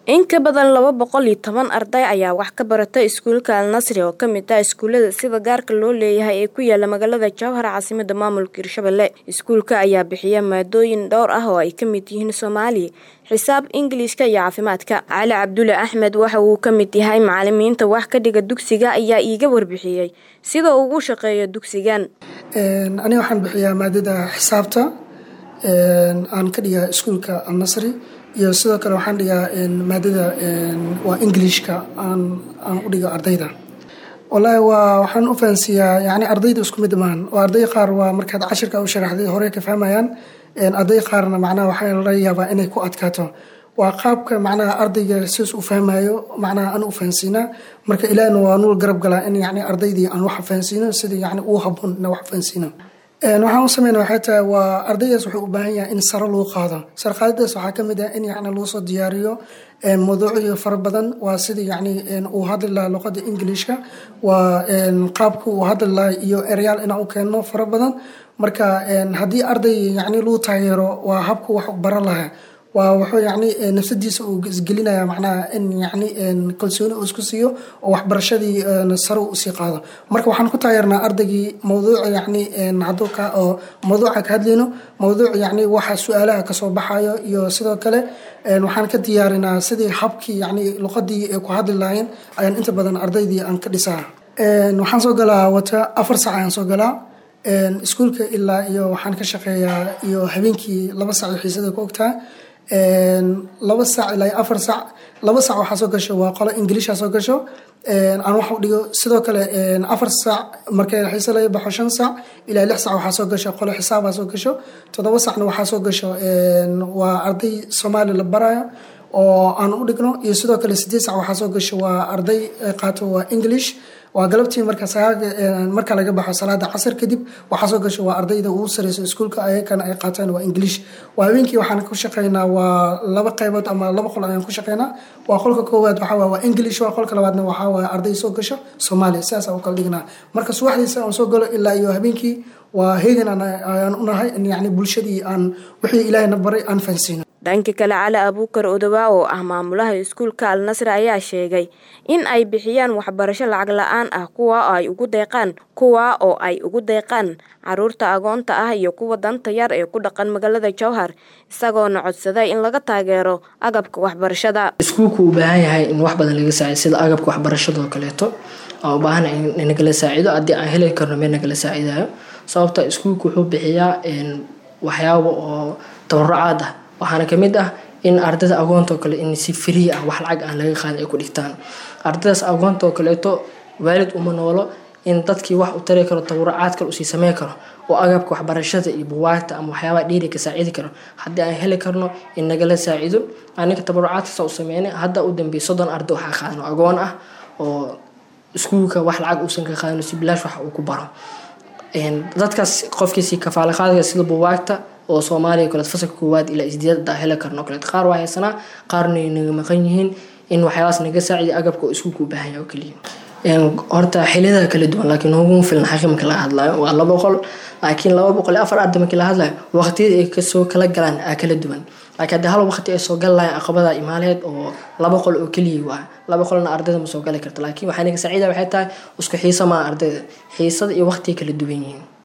In ka badan laba boqol iyo toban arday ayaa wax ka barata iskuulka Al Nasri oo ka mid ah iskuulada sida gaarka loo leeyahay ee ku yaala magaalada Jowhar caasimadda maamulka Hirshabelle. Iskuulka ayaa bixiya maadooyin dhowr ah oo ay ka mid yihiin Soomaali, xisaab, Ingiriiska iyo caafimaadka. Cali Cabdulle Axmed waxa uu ka mid yahay macalimiinta wax ka dhiga dugsiga ayaa iiga warbixiyay sida uu ugu shaqeeyo dugsigan. Aniga waxaan bixiyaa maadada xisaabta aan ka dhigaa iskuulka Al Nasri iyo sidoo kale waxaan dhigaa maadada waa Englishka aan aan u dhigo ardayda. Wallaahi waa waxaan u fahansiiyaa yacni ardayda isku mid maahan oo arday qaar waa markaad cashirka u sharaxday hore ka fahmayaan arday qaarna macnaha waxaa laga yaabaa inay ku adkaato waa qaabka macnaha ardayga sidaas u fahmayo macnaha aan u fahansiinaa marka ilaahna waa nul garab galaa in yacni ardaydii aan wax fahansiino sida yacni uu habboon in wax fahansiino waxaan u sameynaa waxay tahay waa ardaydaas wuxuu u baahan yahay in sare loo qaado sare qaadadaas waxaa ka mid ah in yacni loo soo diyaariyo mawduucyo fara badan waa sida yacni uu hadli lahaa luqadda ingiliishka waa qaabka uu hadli lahaa iyo eryaal inaan u keenno fara badan marka haddii arday yacni lagu taageero waa habka wax baran lahaa waa wuxuu yacni nafsadiisa uu isgelinaya macnaha in yacni kalsooni uu isku siiyo oo waxbarashadii sare uu usii qaado marka waxaan ku taageernaa ardaygii mawduuca yacni hadduu ka oo mawduuca ka hadlayno mawduuc yacni waxa su-aalaha kasoo baxayo iyo sidoo kale waxaan ka diyaarinaa sidii habkii yacni luqadii ay ku hadli lahaayeen ayaan inta badan ardaydii aan ka dhisaa waxaan soo galaa wata afar sac ayaan soo galaa iskuulka ilaa iyo waxaan ka shaqeeyaa iyo habeenkii laba sac iyo xiisada ku ogtaha laba sac ilaa afar sac laba sac waxaa soo gasho waa qolo ingiliisha soo gasho aan wax u dhigo sidoo kale afar sac markay xiise laga baxo shan sac ilaa lix sac waxaa soo gasho qolo xisaabaa soo gasho toddoba sacna waxaa soo gasho waa arday soomaali la barayo oo aan u dhigno iyo sidoo kale sideed sac waxaa soo gasho waa arday qaato waa english waa galabtii marka marka laga baxo salaada casar kadib waxaa soo gasho waa ardayda ugu sareyso iskuulka ayakana ay qaataan waa english waa habeenkii waxaan ku shaqeynaa waa laba qaybood ama laba qol ayaan ku shaqeynaa waa qolka koowaad waxaa waa waa english waa qolka labaadna waxaa waa arday soo gasho soomaaliya sidaas u kala dhignaa marka subaxdiisa aan soo galo ilaa iyo habeenkii waa heegan ayaan u nahay in yacni bulshadii aan wixii ilaahayna baray aan fahansiino dhanka kale cali abuukar odowaa oo ah maamulaha iskuulka al nasri ayaa sheegay in ay bixiyaan waxbarasho lacag la-aan ah kuwa ay ugu deeqaan kuwa oo ay ugu deeqaan caruurta agoonta ah iyo kuwa danta yar ee ku dhaqan magaalada jowhar isagoona codsaday in laga taageero agabka waxbarashada iskuulku u baahan yahay in wax badan laga saacido sida agabka waxbarashadoo kaleeto aan u baahana in nagala saacido haddii aan heli karno meel nagala saacidayo sababta iskuulku wuxuu bixiyaa waxyaabo oo tabarucaad ah waxaana kamid ah in ardayda agoonto kale in si free ah wax lacag aan laga qaadin ay ku dhigtaan ardaydaas agoonto kaleeto waalid uma noolo in dadkii wax u tari karo tabarucaad kale usii sameyn karo oo agabka waxbarashada iyo buwaagta ama waxyaabaha dhiiri ka saacidi karo haddii aan heli karno in nagala saacido aniga tabarucaadkaasa u sameynay hadda u dambeeyay soddon arday waxaa qaadano agoon ah oo iskuulka wax lacag uusan ka qaadin si bilaash wax uu ku baro dadkaas qofkiisi kafaala qaadaya sida buwaagta oo soomaaliya kaleed fasalka koowaad ilaa isdeedada heli karno kaleed qaar waa haysanaa qaarna naga maqan yihiin in waxyaabaas naga saacidi agabka oo iskuulka u baahan yahay oo keliya horta xiliyada kala duwan laakiin ugu filan xaqi marka laga hadlayo waa laba boqol laakiin laba boqol iyo afar arday markii laga hadlayo waqtiyada ay kasoo kala galaan aa kala duwan laakiin haddii hal waqti ay soo gali lahayn caqabada imaaleed oo laba qol oo keliya waa laba qolna ardayda ma soo gali karta laakiin waxaa naga saacida waxay tahay isku xiisa maa ardayda xiisada iyo waqtiga kala duwan yihiin